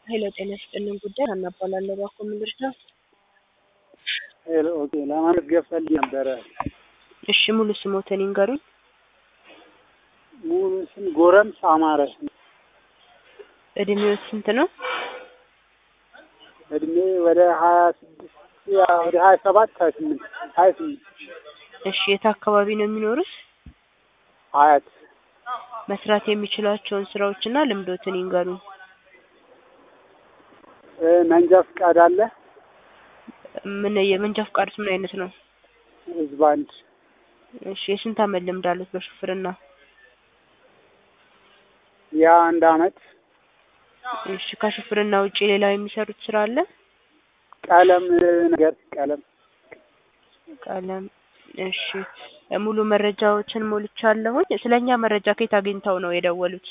ሄሎ ጤና ይስጥልን ጉዳይ ሀና እባላለሁ። እባክዎ ምን ልርዳ? ሄሎ ኦኬ፣ ለማመዝገብ ፈልጌ ነበረ። እሺ ሙሉ ስሞትን ይንገሩኝ። ሙሉ ስም ጎረምሳ አማረ። እድሜው ስንት ነው? እድሜ ወደ ሀያ ስድስት ወደ ሀያ ሰባት ሀያ ስምንት ሀያ ስምንት እሺ የት አካባቢ ነው የሚኖሩት? ሀያት መስራት የሚችሏቸውን ስራዎችና ልምዶትን ይንገሩኝ። እ መንጃ ፍቃድ አለ። ምን የመንጃ ፍቃዱስ ምን አይነት ነው? ህዝብ አንድ እሺ የስንት አመት ልምድ አሉት በሹፍርና? የአንድ አመት እሺ ከሹፍርና ውጪ ሌላ የሚሰሩት ስራ አለ? ቀለም ነገር ቀለም ቀለም እሺ ሙሉ መረጃዎችን ሞልቻለሁኝ። ስለኛ መረጃ ከየት አግኝተው ነው የደወሉት?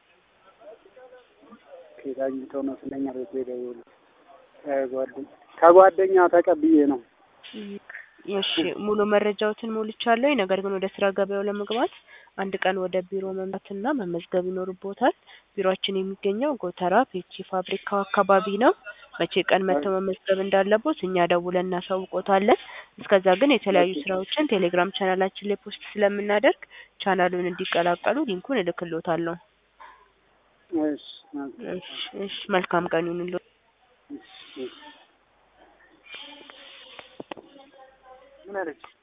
ከየት አግኝተው ነው ስለኛ ቤት የደወሉት? ከጓደኛ ከጓደኛ ተቀብዬ ነው። እሺ ሙሉ መረጃዎትን ሞልቻለሁኝ። ነገር ግን ወደ ስራ ገበያው ለመግባት አንድ ቀን ወደ ቢሮ መምጣትና መመዝገብ ይኖርቦታል። ቢሮአችን የሚገኘው ጎተራ ፔፕሲ ፋብሪካው አካባቢ ነው። መቼ ቀን መጥተው መመዝገብ እንዳለቦት እኛ ደውለን እናሳውቆታለን። እስከዛ ግን የተለያዩ ስራዎችን ቴሌግራም ቻናላችን ላይ ፖስት ስለምናደርግ ቻናሉን እንዲቀላቀሉ ሊንኩን እልክሎታለሁ። እሺ እሺ እሺ መልካም ቀን ይሁንልዎት። እሺ ምን አለች?